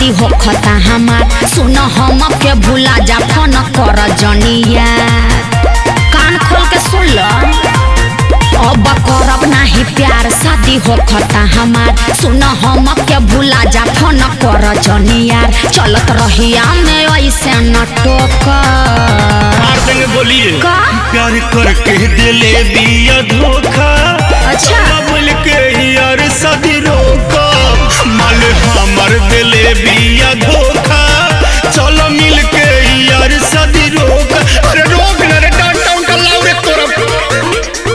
शादी होखता हमार सुन हम के भूला जा फोन कर जनिया कान खोल के सुन ल अब करब नाही प्यार शादी होखता हमार सुन हम के भूला जा फोन कर जनिया चलत रहिया में ऐसे न टोकर मार देंगे बोलिए का? प्यार करके दिले बिया धोखा अच्छा। चलो मिल के यार शादी रोका माल हमर दिले बिया धोखा चलो मिल के यार शादी रोका अरे रोक ना रे डाउन डाउन का लाउ रे तोरा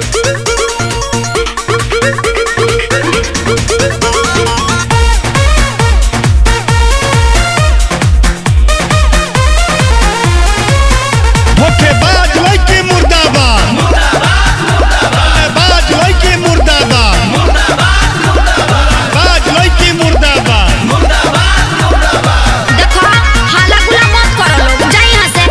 धोखेबाज लइके मुर्दाबाद बाज लइके मुर्दाबाद बाज लइके मुर्दाबाद देखो हाला गुला मत करो लोग जा यहाँ से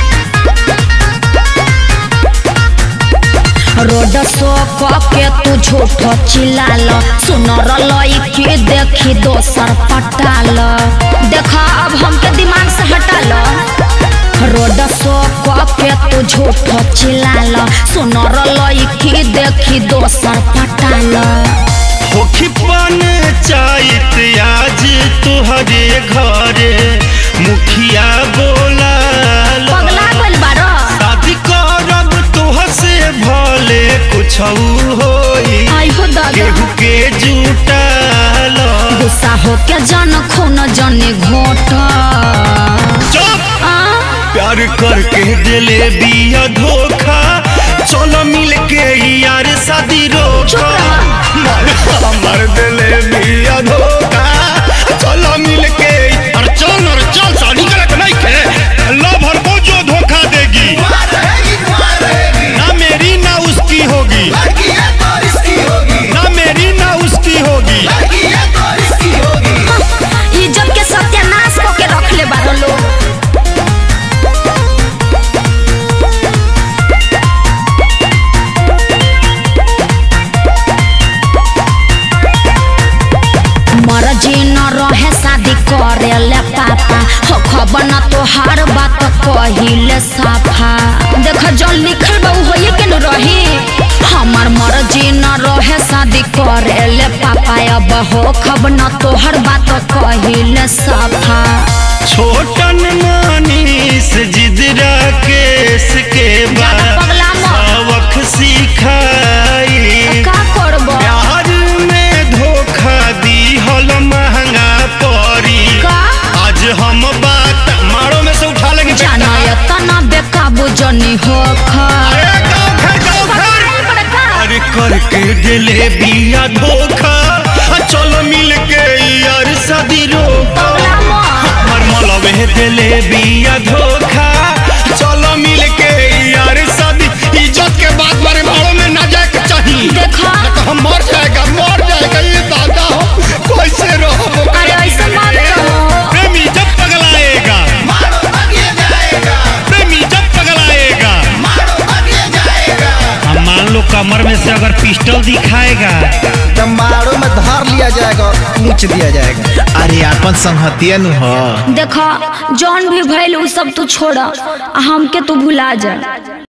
रोड सो के तू झूठ चिल्लाल सुनर लइके देखी दोसर पटाल देखा अब हमके दिमाग से हटाल रोड सो के तू झूठ चिल्लाल सुनर लइके देखी दोसर पटाल होखी पान चाहत आज तुहरे घरे मुखिया बोला पगला गइल बारो शादी करब तुह से भले कुछ होई आई हो दादा केहू के जुटाल गुस्सा हो के जन खून जने घोट चुप आ प्यार करके दिले बिया धोखा चलो मिल के यार शादी रोका मर हमर दिले बिया धोखा चलो मिल के अरे चल अरे चल शादी करे नहीं के लव हर को जो धोखा देगी ना मेरी ना उसकी होगी ना मेरी ना उसकी होगी इज्जत के सत्यानाश को के रख ले बारो लोग मर्जी न रहे शादी करे ले पापा हो खबर न तोहार बात कहिले साफा देख जल लिखल बा उ होइए के न रही हमार मर्जी न रहे शादी करे ले पापा अब हो खबर न तोहर बात कहिले साफा छोटन मानीस जिदरा केस के ज्यादा बाद पगला मत। सबक सिखाई का करबो प्यार में धोखा दी हल महंगा पड़ी का आज हम बात मारो में से उठा लेंगे बेटा। जानय तना बेकाबू जनी हो अरे गाँव घर, गाँव घर। अरे करके दिले बिया धोखा आ चलो मिल के यार शादी रोका हमर मलबे दिले बिया धोखा चलो मिल के यार शादी इज्जत के बात बारे भाड़ों में ना जाए के चाहिए देखा तो हम मर जाएगा मर जाएगा ये दादा हो कैसे रहो अरे ऐसे मत कहो प्रेमी जब पगलाएगा प्रेमी जब पगलाएगा हम मान लो कमर में से अगर पिस्टल दिखाएगा तो मारो में धार लिया जाएगा नोच दिया जाएगा अरे अपन संहतिया नु ह देखा जौन भी भइल उ सब तू छोड़ आ हमके तू भुला जा